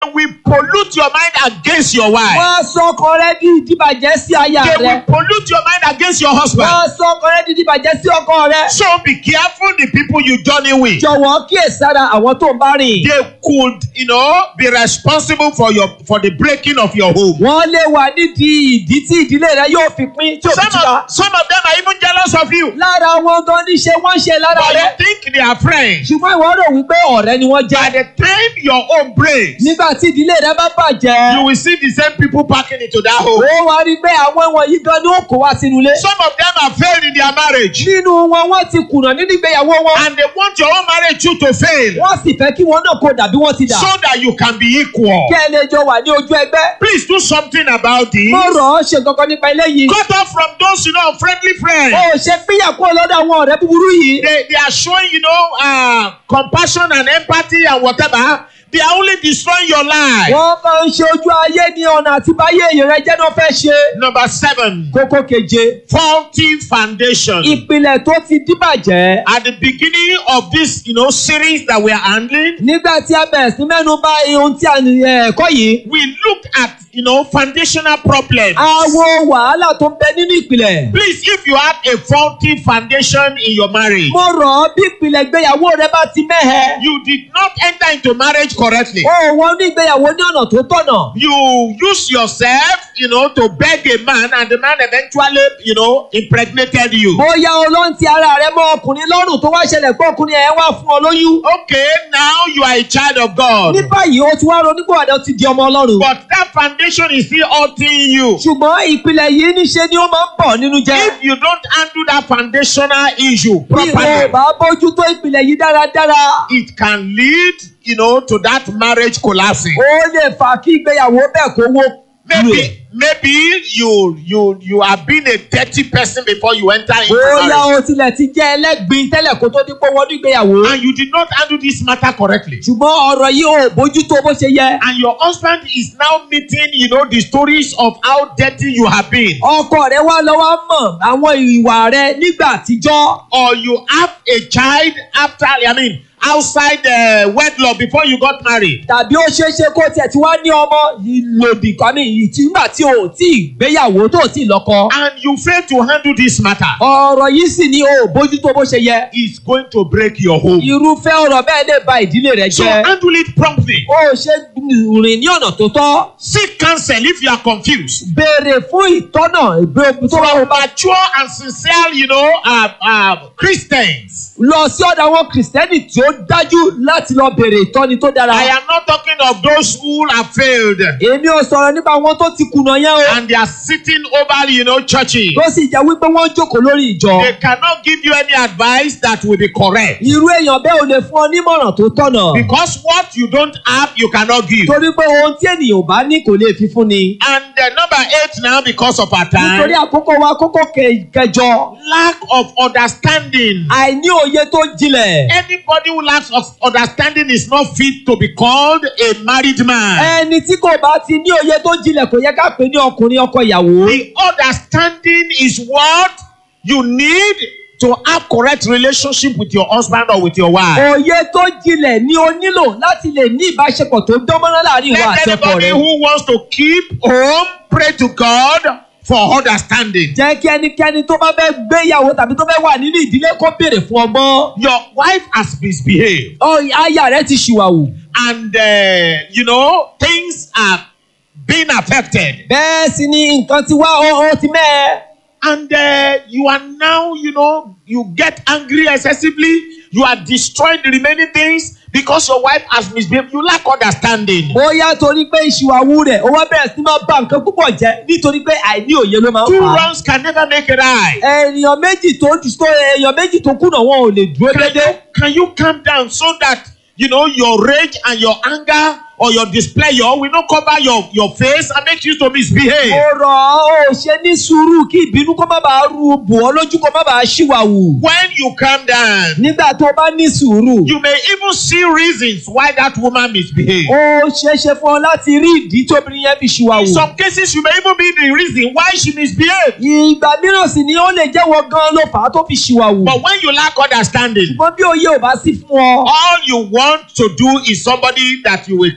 will pollute your mind against your wife. wọ́n á sọ ọkọ rẹ di ìdíbàjẹ́ sí aya They rẹ. will pollute your mind against your wọ́n husband. á sọ ọkọ rẹ di ìdíbàjẹ́ sí ọkọ rẹ. So be careful the people you journey with. jọ̀wọ́ kíyèsára àwọn tó ń bá rìn. They could, you know, be responsible for your for the breaking of your home. wọ́n lè wà nídìí ìdí tí ìdílé rẹ yóò fi pín tí ò fi Some túká. of, some of them are even jealous of you. lára wọn gan níṣe wọ́n ṣe lára But rẹ. you think they are friends. ṣùgbọ́n ìwọ rò wípé ọ̀rẹ́ ni wọ́n By jẹ́. the time your home breaks, nígbà tí ìdílé rẹ bá you bàjẹ́. will see the same people packing into that home. ó wá rí i pé àwọn wọ̀nyí gan ni ó kó wá sínú ilé. Some of them have failed in their marriage. nínú wọn wọ́n ti kùnà nínú ìgbéyàwó wọn. And they want your own marriage too to fail. wọ́n sì fẹ́ kí wọn náà kó dàbí wọ́n ti dà. So that you can be equal. kí ẹ lè jọ wà ní ojú ẹgbẹ́. Please do something about this. mo rọ̀ ọ́ ṣe kankan nípa eléyìí. Cut off from those, you know, friendly friends. o ò ṣe pínyà kúrò lọ́dọ̀ àwọn ọ̀rẹ́ búburú yìí. They, they are showing, you know, uh, compassion and empathy and whatever. They are only destroying your life. wọ́n máa ń ṣe ojú ayé ní ọ̀nà àti báyé èyí rẹ jẹ́ náà fẹ́ ṣe. Number seven, kókó keje. faulty foundation. ìpìlẹ̀ tó ti díbàjẹ́. At the beginning of this, you know, series that we are handling, nígbà tí a bẹ̀rẹ̀ sí mẹ́nu bà ohun tí a ní ẹ̀kọ́ yìí. we looked at, you know, foundational problems. àwọn wàhálà tó ń bẹ nínú ìpìlẹ̀. Please, if you have a faulty foundation in your marriage, mo rọ̀ ọ́ bí ìpìlẹ̀ ìgbéyàwó rẹ bá ti mẹ́hẹ. you did not enter into marriage correctly. o wọ ní ìgbéyàwó ní ọ̀nà tó tọ̀nà. You use yourself, you know, to beg a man, and the man eventually, you know, impregnated you. bóyá o ló ń ti ara rẹ mọ ọkùnrin lọ́rùn tó wá ṣẹlẹ̀ pé ọkùnrin ẹ̀ wá fún ọ lóyún. Okay, now you are a child of God. ní báyìí o ti wá ronú pé ọ̀dọ̀ ti di ọmọ ọlọ́run. But that foundation is still hurting you. ṣùgbọ́n ìpìlẹ̀ yìí níṣe ni ó máa ń bọ̀ nínú jẹ́. If you don't handle that foundational issue bí o properly, bá bójútó ìpìlẹ̀ yìí dáradára. it can lead, you know, to that marriage collapsing. ó lè fà kí ìgbéyàwó bẹ́ẹ̀ kó wó. Maybe, maybe you you you have been a dirty person before you enter into bóyá marriage, o tilẹ̀ ti jẹ́ ẹlẹ́gbin tẹ́lẹ̀ kó tó dípò wọnú ìgbéyàwó. and you did not handle this matter correctly. ṣùgbọ́n ọ̀rọ̀ yìí ò bójútó bó ṣe yẹ. And your husband is now meeting, you know, the stories of how dirty you have been. ọkọ rẹ wá lọ́wọ́ mọ̀ àwọn ìwà rẹ nígbà àtijọ́. Or you have a child after, I mean, outside uh, wedlock before you got married. tàbí ó ṣeé ṣe kó tiẹ̀ tí wá ní ọmọ ìlòdì kan ní ìtìgbà tí o ò tí ì gbéyàwó tó ò tí ì lọ́kọ. And you fail to handle this matter. ọ̀rọ̀ yìí sì ni o ò bójútó bó ṣe yẹ. It's going to break your home. irúfẹ́ ọ̀rọ̀ bẹ́ẹ̀ lè ba ìdílé rẹ So jẹ́. handle it promptly. o ò ṣe rìn ní ọ̀nà tó tọ́. Seek counsel if you are confused. béèrè fún ìtọ́nà ìgbé tó bá From wọn bá mature and sincere, you know, uh, uh, Christians. lọ sí ọ̀dọ̀ àwọn kìrìsìtẹ́nì tí ó dájú láti lọ béèrè ìtọ́ni tó dára. I am not talking of those who have failed èmi ò sọ̀rọ̀ nípa àwọn tó ti kùnà yẹn o. and they are sitting over, you know, churches. tó sì jẹ́ wípé wọ́n ń jókòó lórí ìjọ. They cannot give you any advice that will be correct. irú èèyàn bẹ́ẹ̀ ò lè fún ọ nímọ̀ràn tó tọ̀nà. Because what you don't have, you cannot give. torí pé ohun tí ènìyàn ò bá ní kò lè fi fún ni. And uh, number eight now, because of our nítorí time, àkókò wa kókó ke- kẹjọ. lack of understanding. àìní òye tó jinlẹ̀. Anybody who lacks of understanding is not fit to be called a married man. ẹni tí kò bá ti ní òye tó jinlẹ̀ kò yẹ ká pè ní ọkùnrin ọkọ ìyàwó. The understanding is what you need to have correct relationship with your husband or with your wife. òye tó jinlẹ̀ ni o nílò láti lè ní ìbáṣepọ̀ tó dánmọ́rán láàrin ìwà Let àti ọkọ anybody rẹ. who wants to keep home pray to God for understanding. jẹ́ kí ẹnikẹ́ni tó bá fẹ́ gbéyàwó tàbí tó fẹ́ wà nínú ìdílé kó béèrè fún ọgbọ́n. Your wife has misbehaved Ọ- aya rẹ ti ṣìwàwù. and uh, you know things are being affected bẹ́ẹ̀ sì ni nǹkan ti wá ó ó ti mẹ́ẹ̀. and uh, you are now you know you get angry excessively you are destroying the remaining things because your wife has misbehaved you lack understanding. bóyá torí pé ìṣìwàwù rẹ̀ ó wá bẹ̀rẹ̀ sí máa bà nǹkan púpọ̀ jẹ́ nítorí pé àìní òye ló máa ń Two fà á. wrongs can never make a right. èèyàn méjì tó tó èèyàn méjì tó kùnà wọn ò lè dúró Can déédéé. you, can you calm down so that you know your rage and your anger or your displeasure will not cover your your face and make you to misbehave. mo rọ̀ ọ́ ò ṣe ní sùúrù kí ìbínú kó má bàa ru bò ọ́ lójú kó má bàa ṣìwàwù. When you calm down, nígbà tó o bá ní sùúrù. you may even see reasons why that woman misbehaved. ó ṣeé ṣe fún ọ láti rí ìdí tóbìnrin yẹn fi In ṣìwàwù. some cases, you may even be the reason why she misbehaved. ìgbà mìíràn sì ni ó lè jẹ́wọ́ gan ló fà á tó fi ṣìwàwù. But when you lack understanding, ṣùgbọ́n bí òye ò bá sí fún ọ. all you want to do is somebody that you will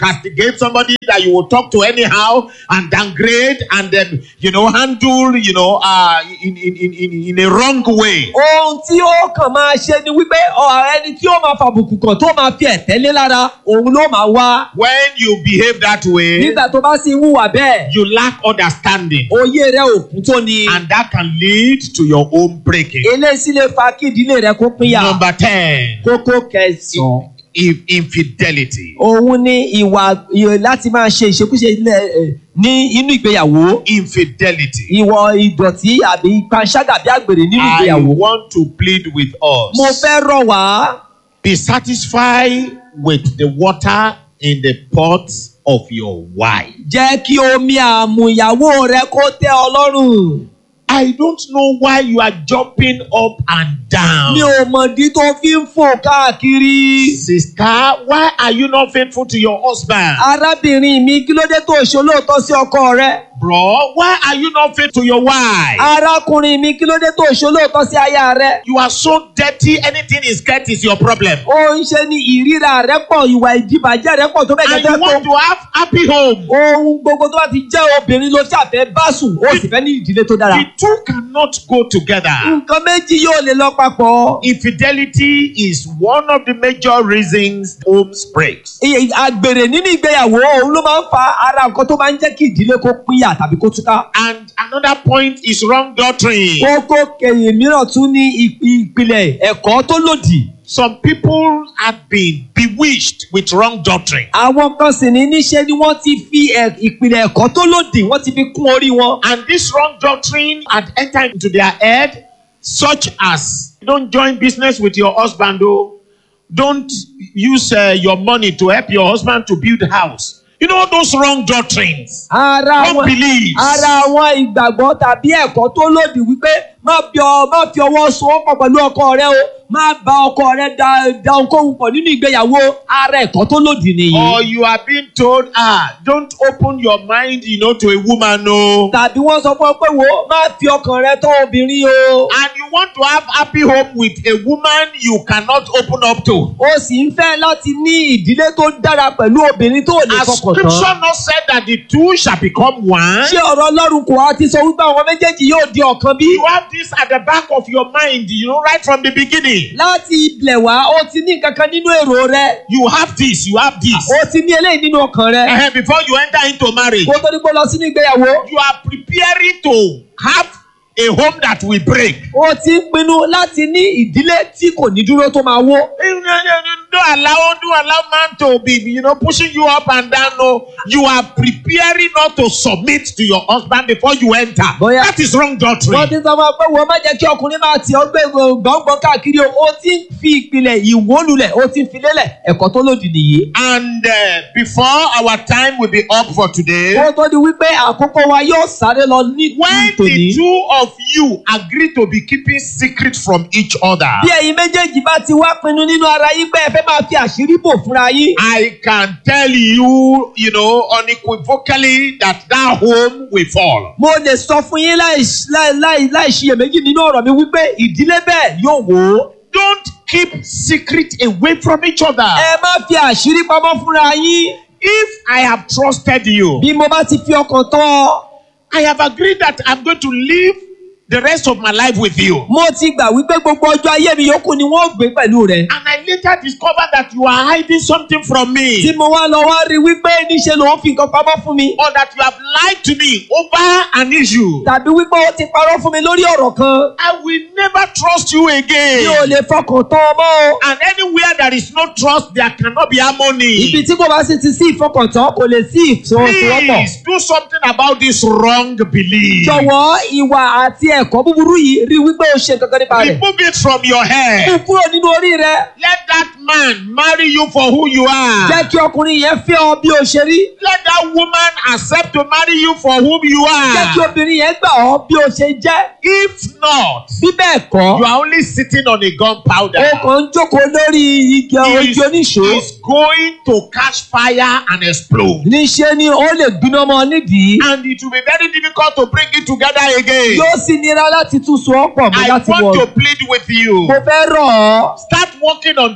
castigate somebody that you will talk to anyhow and downgrade and then you know handle you know uh in in in in, in a wrong way. ohun tí ó kàn máa ṣe ni wípé ọ, ẹni tí ó máa fàbùkù kàn tó máa fi ẹ̀tẹ́ lé lára òun ló máa wá. When you behave that way, nígbà tó bá sì ń hùwà bẹ́ẹ̀ you lack understanding, òye rẹ òkun tó ni and that can lead to your own breaking. eléyìí sì lè fa kí ìdílé rẹ kó pínyà. Number ten, kókó kẹsàn-án if infidelity. òun ni ìwà ìwà láti máa ṣe ìṣekúṣe ilẹ̀ ẹ̀, ní inú ìgbéyàwó Infidelity. ìwọ ìdọ̀tí àbí panṣágà bí àgbèrè nínú I ìgbéyàwó. want to plead with us. mo fẹ́ rọ̀ wá Be satisfied with the water in the pot of your wife. jẹ́ kí omi àmùyàwó rẹ kó tẹ́ ọ lọ́rùn. I don't know why you are jumping up and down. mi ò mọ̀dí tó fi ń fò káàkiri. Sister, why are you not faithful to your husband? arábìnrin mi kí ló dé tó ṣolóòótọ́ sí ọkọ rẹ. Bro, why are you not faithful to your wife? arákùnrin mi kí ló dé tó ṣolóòótọ́ sí aya rẹ. You are so dirty, anything is get is your problem. ó ń ṣe ni ìríra rẹ pọ̀ ìwà ìdìbàjẹ́ rẹ pọ̀ tó bẹ́ẹ̀ And jẹ́ you want pé to have happy home. ohun gbogbo tó bá ti jẹ́ obìnrin ló ṣàfẹ́ bá sùn ó sì fẹ́ ní ìdílé tó dára. The two cannot go together. nǹkan méjì yóò lè lọ papọ̀. Infidelity is one of the major reasons homes breaks. Iye- àgbèrè nínú ìgbéyàwó òun ló máa ń fa ara nǹkan tó máa ń jẹ́ kí ìdílé kó pínyà tàbí kó túká. And another point is wrong doctrine. kókó kẹyìn mìíràn tún ní ìp- ìpìlẹ̀ ẹ̀kọ́ tó lòdì. Some people have been bewitched with wrong doctrine. àwọn kan sì ní níṣe ni wọ́n ti fi ẹ̀- ìpìlẹ̀ ẹ̀kọ́ tó lòdì wọ́n ti fi kún orí wọn. And this wrong doctrine had entered into their head, such as don't join business with your husband, oh. Don't use uh, your money to help your husband to build a house. You know those wrong doctrines. ara Wrong wọn beliefs. ara àwọn ìgbàgbọ́ tàbí ẹ̀kọ́ tó lòdì wípé má fi ọ má fi ọwọ́ sowọ́pọ̀ pẹ̀lú ọkọ rẹ o má bá ọkọ rẹ da da ohunkóhun pọ̀ nínú ìgbéyàwó ara ẹ̀kọ́ tó lòdì nìyí. Or you are being told, ah, don't open your mind, you know, to a woman, no. tàbí wọ́n sọ fún ọ pé wo má fi ọkàn rẹ tọ́ obìnrin o. And you want to have happy home with a woman you cannot open up to. o sì ń fẹ́ láti ní ìdílé tó dára pẹ̀lú obìnrin tó lè Has fọkàn scripture tán. not said that the two shall become one? ṣé ọ̀rọ̀ ọlọ́run kò wá ti sọ wípé àwọn méjèèjì yóò di ọ̀kan bí? You have this at the back of your mind, you know, right from the beginning. láti ilẹ̀ wá o ti ní nǹkan kan nínú èrò rẹ You have this, you have this. o ti ní eléyìí nínú ọkàn rẹ. Eh, Before you enter into marriage, kó tó ní kó lọ sínú ìgbéyàwó. you are preparing to have a home that will break. o ti ń pinnu láti ní ìdílé tí kò ní dúró tó máa wó. Don't allow, don't allow man to be, you know, pushing you up and down. No, you are preparing not to submit to your husband before you enter. Bóyá- That is wrong wọ́n doctrine. ti sọ fún ọ pé wọ́n má jẹ́ kí ọkùnrin máa tì ọ́ gbé gbọ̀ngbọ̀n káàkiri o o ti ń fi ìpìlẹ̀ ìwólulẹ̀ o ti ń fi lélẹ̀ ẹ̀kọ́ tó lòdì nìyí. And uh, before our time will be up for today, kó tó di wípé àkókò wa yóò sáré lọ ní when tòní. the two of you agree to be keeping secret from each other, bí ẹ̀yin méjèèjì bá ti wá pinnu nínú ara yín pé ẹ fẹ́ máa fi àṣírí bò fúnra yín. I can tell you, you know, unequivocally that that home will fall. mo lè sọ fún yín láì láì láì láì ṣiyèméjì nínú ọ̀rọ̀ mi wípé ìdílé bẹ́ẹ̀ yóò wò ó. Don't keep secret away from each other. ẹ má fi àṣírí pamọ́ fúnra yín. If I have trusted you, bí mo bá ti fi ọkàn tán ọ. I have agreed that I'm going to live the rest of my life with you. mo ti gbà wípé gbogbo ọjọ́ ayé mi yòókù ni wọ́n gbé pẹ̀lú rẹ̀. And I later discovered that you are hiding something from tí me. mo wá lọ wá rí wípé níṣe ló ń fi nǹkan pamọ́ fún mi. Or that you have lied to me over an issue. tàbí wípé ó ti parọ́ fún mi lórí ọ̀rọ̀ kan. I will never trust you mi ò again. lè fọkàn tán ọmọ o. And anywhere there is no trust, there cannot be ibi harmony. tí kò bá sì ti sí ìfọkàntán kò lè sí ìfọwọ́sowọ́pọ̀. Please do something about this wrong belief. jọ̀wọ́ ìwà àti ẹ̀kọ́ búburú yìí rí wípé o ṣe nǹkan kan nípa rẹ̀. Remove it from your mú head. kúrò nínú orí rẹ. Let that man marry you for who you are. jẹ́ kí ọkùnrin yẹn fẹ́ ọ bí o ṣe rí. Let that woman accept to marry you for whom you jẹ́ kí are. obìnrin yẹn gbà ọ́ bí o ṣe jẹ́. If not, bí bẹ́ẹ̀ kọ́ you are only sitting on a gunpowder. o kàn ń jókòó lórí igi It ojú oníṣó. is going to catch fire and explode. níṣe ni ó lè gbiná mọ́ nídìí. And it will be very difficult to bring it together again. yóò sì nira láti tún so ọ́ pọ̀ mọ́ I láti want wọ̀. to plead with you. mo fẹ́ rọ̀ ọ́ Start working on this thing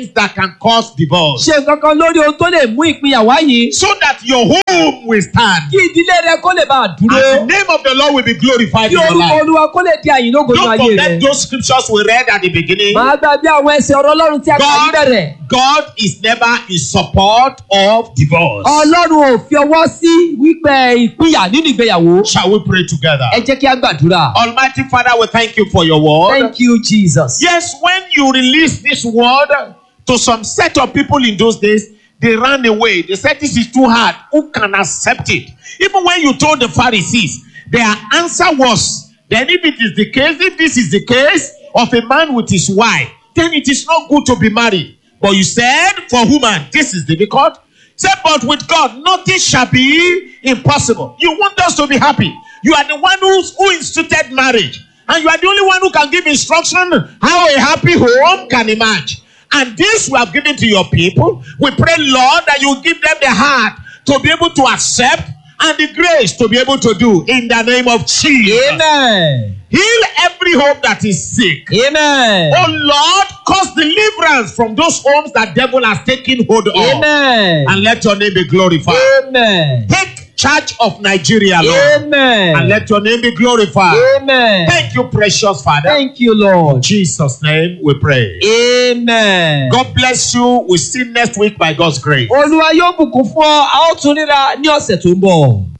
things that can cause divorce ṣe nǹkan kan lórí ohun tó lè mú ìpínyà wá yìí so that your home will stand kí ìdílé rẹ kó lè bá a and dúró the name of the Lord will be glorified kí in your orúkọ life. olúwa kó lè di àyìnlógo nínú Don't ayé rẹ. forget those scriptures we read at the beginning. màá gbàgbé àwọn ẹsẹ̀ ọ̀rọ̀ ọlọ́run tí a kà ní God, bẹ̀rẹ̀. God is never in support of divorce. ọlọ́run ò fi ọwọ́ sí wípé ìpínyà nínú ìgbéyàwó. Shall we pray together? ẹ jẹ́ kí a gbàdúrà. Almighty Father, we thank you for your word. thank you jesus. Yes, when you release this word to some set of people in those days, they ran away. They said, This is too hard. Who can accept it? Even when you told the Pharisees, their answer was, Then, if it is the case, if this is the case of a man with his wife, then it is not good to be married. But you said, For woman, this is difficult. Said, But with God, nothing shall be impossible. You want us to be happy. You are the one who's, who instituted marriage. And you are the only one who can give instruction how a happy home can emerge. And this we have given to your people. We pray, Lord, that you give them the heart to be able to accept and the grace to be able to do in the name of Jesus. amen. Heal every home that is sick. amen. Oh Lord, cause deliverance from those homes that devil has taken hold of. amen. And let your name be glorified. amen. Take charge of Nigeria, Lord. amen. And let your name be glorified. amen. Thank you, precious Father. thank you lord. In Jesus' name we pray. amen. God bless you. We'll see you next week by God's grace. olúwa yóò bùkún fún ọ a ó tún ríra ní ọ̀sẹ̀ tó ń bọ̀.